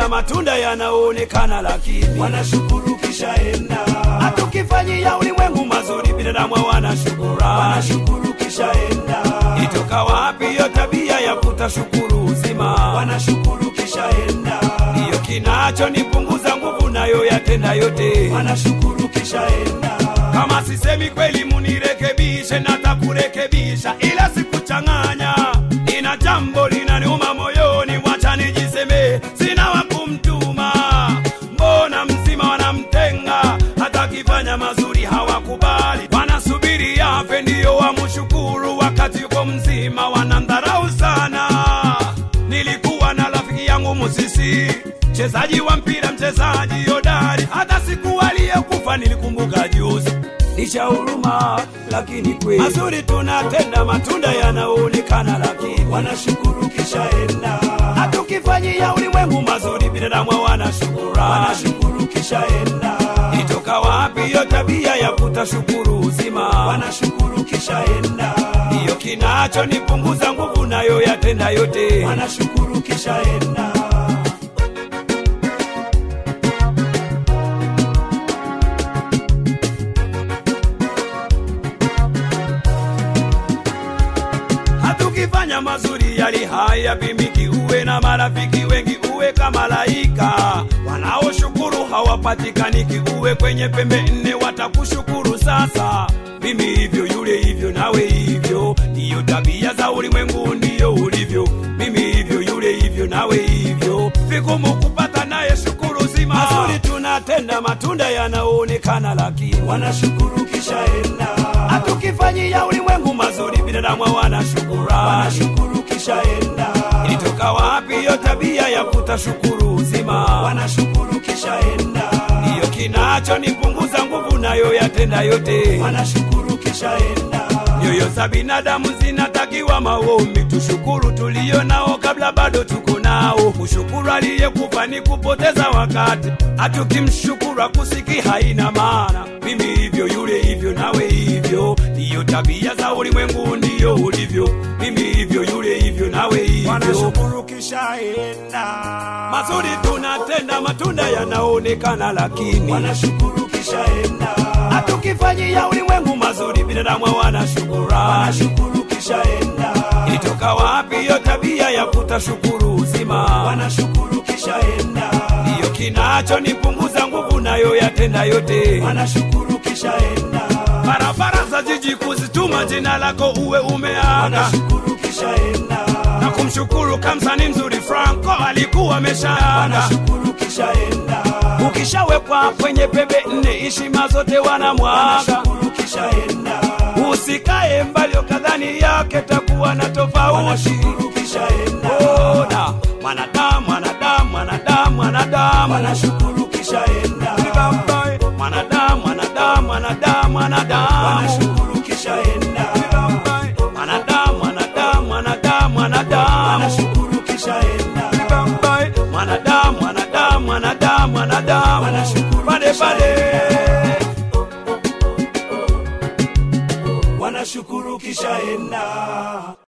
tunatenda matunda yanaonekana, lakini wanashukuru kishaenda, hatukifanyia ulimwengu mazuri, binadamu hawana shukurani. wanashukuru kishaenda, Itoka wapi hiyo tabia ya kutashukuru uzima? wanashukuru kishaenda, Ndiyo kinachonipunguza nguvu, nayo yatenda yote. wanashukuru kishaenda, Kama sisemi kweli, munirekebishe, natakurekebisha, ila sikuchanganya. Ina jambo linaniuma moyoni, wacha nijiseme, sina wa kumtuma. Mbona mzima wanamtenga, hata akifanya mazuri hawakubali, wanasubiri afe ndiyo wamshukuru, wakati yuko mzima wanamdharau sana. Nilikuwa na rafiki yangu Musisi, mchezaji wa mpira, mchezaji hodari, hata siku aliyekufa nilikumbuka juzi. Licha huruma, lakini kweli mazuri tunatenda, matunda yanaonekana, lakini wanashukuru kishaenda, hatukifanyia ulimwengu mazuri, binadamu hawana shukurani. wanashukuru kishaenda, Itoka wapi hiyo tabia ya kutashukuru uzima? wanashukuru kishaenda, Ndiyo kinachonipunguza nguvu, nayo yatenda yote. wanashukuru kishaenda, hatukifanya mazuri yali haya pimiki, uwe na marafiki wengi, uwe kama malaika wanaoshukuru hawapatikaniki, uwe kwenye pembe nne watakushukuru. Sasa mimi hivyo, yule hivyo, nawe hivyo, ndiyo tabia za ulimwengu, ndiyo ulivyo. Mimi hivyo, yule hivyo, nawe hivyo, vigumu kupata naye shukuru zima. Mazuri tunatenda, matunda yanaonekana, lakini wanashukuru kishaenda, hatukifanyia ulimwengu mazuri, binadamu hawana shukurani. wanashukuru kishaenda, Ilitoka wapi hiyo tabia ya kutashukuru uzima? wanashukuru kishaenda, Ndiyo kinachonipunguza nguvu, nayo yatenda yote. wanashukuru kishaenda, Nyoyo za binadamu zinatakiwa maombi, tushukuru tulio nao kabla bado tuko nao. Kushukuru aliyekufa ni kupoteza wakati, hatukimshukuru akusiki haina maana. Mimi hivyo, yule hivyo, nawe hivyo, ndiyo tabia za ulimwengu, ndiyo ulivyo. Mimi hivyo, yule hivyo, nawe hivyo. wanashukuru kishaenda, Mazuri tunatenda, matunda yanaonekana, lakini wanashukuru kishaenda, hatukifanyia ulimwengu mazuri, binadamu hawana shukurani. wanashukuru kishaenda, Ilitoka wapi hiyo tabia ya kutashukuru uzima? wanashukuru kishaenda, Ndiyo kinachonipunguza nguvu, nayo yatenda yote. wanashukuru kishaenda, Barabara za jiji kuzituma jina lako uwe umeaga wanashukuru kishaenda, na kumshukuru kamsani mzuri Franco alikuwa ameshaaga. wanashukuru kishaenda, Ukishawekwa kwenye pembe nne, heshima zote wanamwaga. wanashukuru kishaenda, Usikae mbali ukadhani yake takuwa na tofauti. wanashukuru kishaenda, Ona mwanadamu, mwanadamu, mwanadamu, mwanadamu, wanashukuru kishaenda, mwanadamu, mwanadamu, mwanadamu, mwanadamu, wanashukuru kishaenda, mwanadamu, mwanadamu, mwanadamu, mwanadamu, wanashukuru kishaenda, mwanadamu, mwanadamu, mwanadamu, mwanadamu, Wanashukuru pale pale. wanashukuru kishaenda.